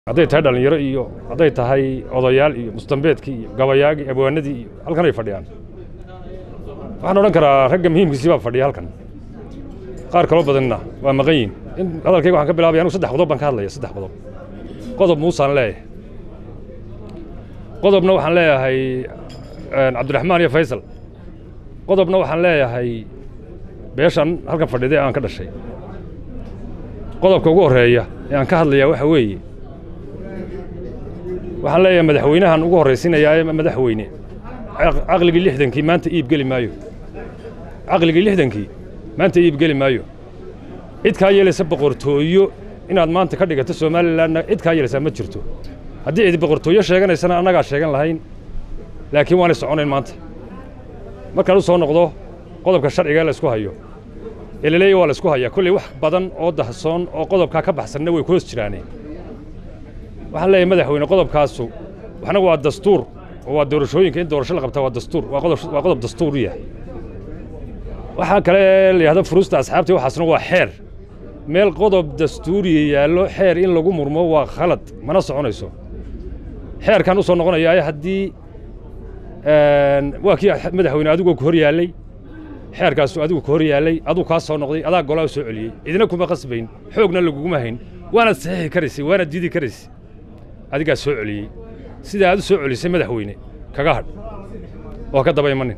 hadday tahay dhallinyaro iyo hadday tahay odayaal iyo mustambeedkii iyo gabayaagii abwaanadii iyo halkan ay fadhiyaan waxaan odhan karaa ragga muhiimkiisii baa fadhiya halkan qaar kaloo badanna waa maqan yihin in hadalkayga waxaan ka bilaabaya anugu saddex qodob baan ka hadlaya saddex qodob qodob muusaan leeyahay qodobna waxaan leeyahay cabdiraxmaan iyo faysal qodobna waxaan leeyahay beeshan halkan fadhiday aan ka dhashay qodobka ugu horreeya ee aan ka hadlayaa waxa weeye waxaan leeyahay madaxweynahan ugu horraysiinayaa ee madaxweyne caqligii lixdankii maanta iib geli maayo caqligii lixdankii maanta iib geli maayo cid kaa yeelaysa boqortooyo inaad maanta ka dhigato somalilanna cid kaa yeelaysaa ma jirto haddii cid boqortooyo sheeganaysana annagaa sheegan lahayn laakiin waanay soconayn maanta markaan u soo noqdo qodobka sharciga la isku hayo ee la leeyahy waa la isku hayaa kolley wax badan oo dahsoon oo qodobkaa ka baxsanna way ku hoos jiraaneen waxaan leeyahay madaxweyne qodobkaasu waxna waa dastuur oo waa doorashooyinka in doorasho la qabtaa waa dastuur waa qodob waa qodob dastuur u yahay waxaa kale la yidhahdo furuusta asxaabtii waxaasna waa xeer meel qodob dastuuriya yaallo xeer in lagu murmo waa khalad mana soconayso xeerkan u soo noqonayaa haddii waa kii madaxweyne adigoo ku hor yaallay xeerkaasu adigu ka hor yaallay aduu kaa soo noqday adaa golaa soo celiyey idina kuma qasbayn xoogna laguguma hayn waanaad saxiixi karaysay waanaad diidi karaysay adigaa soo celiyey sidaa aad u soo celisay madaxweyne kaga hadh oo ka daba imanin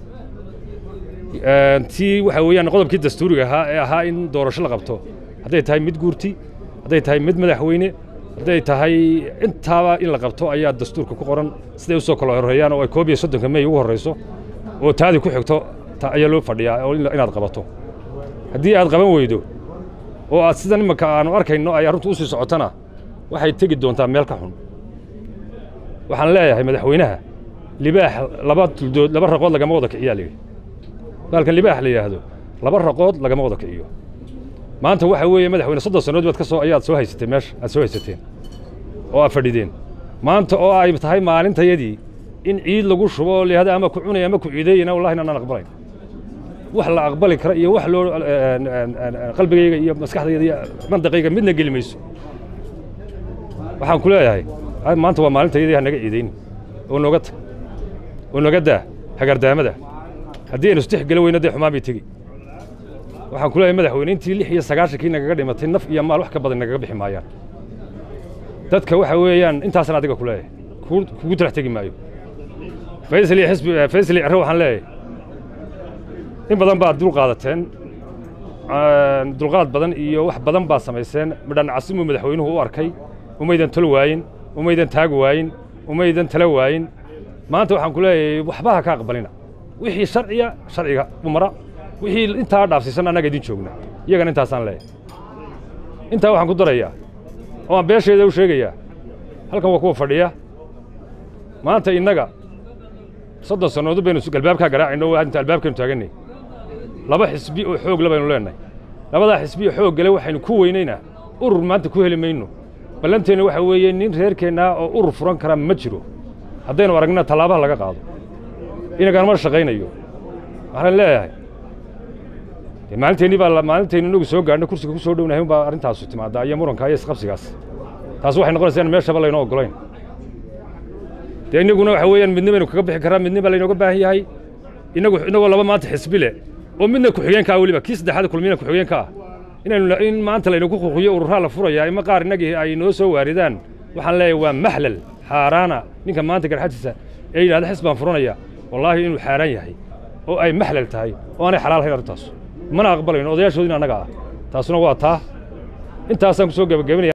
tii waxa weeyaan qodobkii dastuuriga ahaa ee ahaa in doorasho la qabto hadday tahay mid guurti hadday tahay mid madaxweyne hadday tahay intaaba in la qabto ayaa dastuurka ku qoran siday u soo kala horreeyaan oo ay koob iyo soddonka mey ugu horrayso oo taadii ku xigto ayaa loo fadhiyaa oo inaad qabato haddii aad qaban weydo oo aad sidan imanka aanu arkayno ay arrintu u sii socotana waxay tegi doontaa meel ka xun waxaan leeyahay madaxweynaha libaax laba tuldood laba raqood lagama wada kiciyaa layidhi baalkan libaax la yidhaahdo laba raqood lagama wada kiciyo maanta waxa weeye madaxweyne soddon sannadood baad ka soo ayaad soo haysateen meesha aad soo haysateen oo aad fadhideen maanta oo ay tahay maalintayadii in ciid lagu shubo oo layihahdo ama ku cunay ama ku ciideeyana wallahi inaan aqbalayn wax la aqbali kara iyo wax loo qalbigayga iyo maskaxdayda iyo mandaqayga midna geli mayso waxaan ku leeyahay maanta waa maalintayadii ha naga ciidayni oo nooga tag oo naga daa hagardaamada haddii aynu istixgeli weyno dee xumaan bay tegi waxaan ku leeyahay madaxweyne intii lix iyo sagaashankii nagaga dhimatay naf iyo maal wax ka badan nagaga bixi maayaan dadka waxa weeyaan intaasan adiga ku leeyahay kugu talax tegi maayo faysal iyo xisbi faysal iyo cirre waxaan leeyahay in badan baad dul qaadateen dulqaad badan iyo wax badan baad samayseen midhan casimuu madaxweynuhu u arkay umaydan talo waayin umaydan taag waayin umaydan tala waayin maanta waxaan ku leeyahay waxba ha ka aqbalina wixii sharciya sharciga umara wixii intaa dhaafsiisan annaga idin joogna iyagana intaasaan leeyahay intaa waxaan ku darayaa oo aan beesheeda u sheegayaa halkan waa kuwa fadhiya maanta innaga soddon sannadood baynu galbaabkaa garaacayno oo inta albaabkaynu taagannay laba xisbi oo xoog le baynu leennahay labadaa xisbi oo xoog gale waxaynu ku weynaynaa urur maanta ku heli mayno ballanteenna waxa weeye nin reerkeennaa oo urur furan karaa ma jiro haddaynu aragnina tallaabaha laga qaado inaganama shaqaynayo waxaan leeyahay maalinteennii baa maalintaynu inagu soo gaadhno kursiga ku soo dhownahay un baa arrintaasu timaadaa iyo muranka iyo isqabsigaas taas waxay noqonaysaa in meeshaba laynoo oggolayn dee innaguna waxa weeyaan midna baynu kaga bixi karraa midna baa laynooga baahan yahay inagu inagoo laba maanta xisbi leh oo midna ku-xigeenka ah weliba kii saddexaad kulmiyana ku-xigeenka ah inaynu in maanta laynagu quqiyo ururaha la furayaa ima qaar innagii ay noo soo waaridaan waxaan leeyahay waa maxlal xaaraana ninka maanta garxadiisa ee yidhahda xis baan furanaya wallaahi inuu xaaraan yahay oo ay maxlal tahay oo aanay xalaal hayn arrintaas mana aqbalayno odayaashoodina annaga ah taasuna waa taa intaasaan ku soo gebagabenaya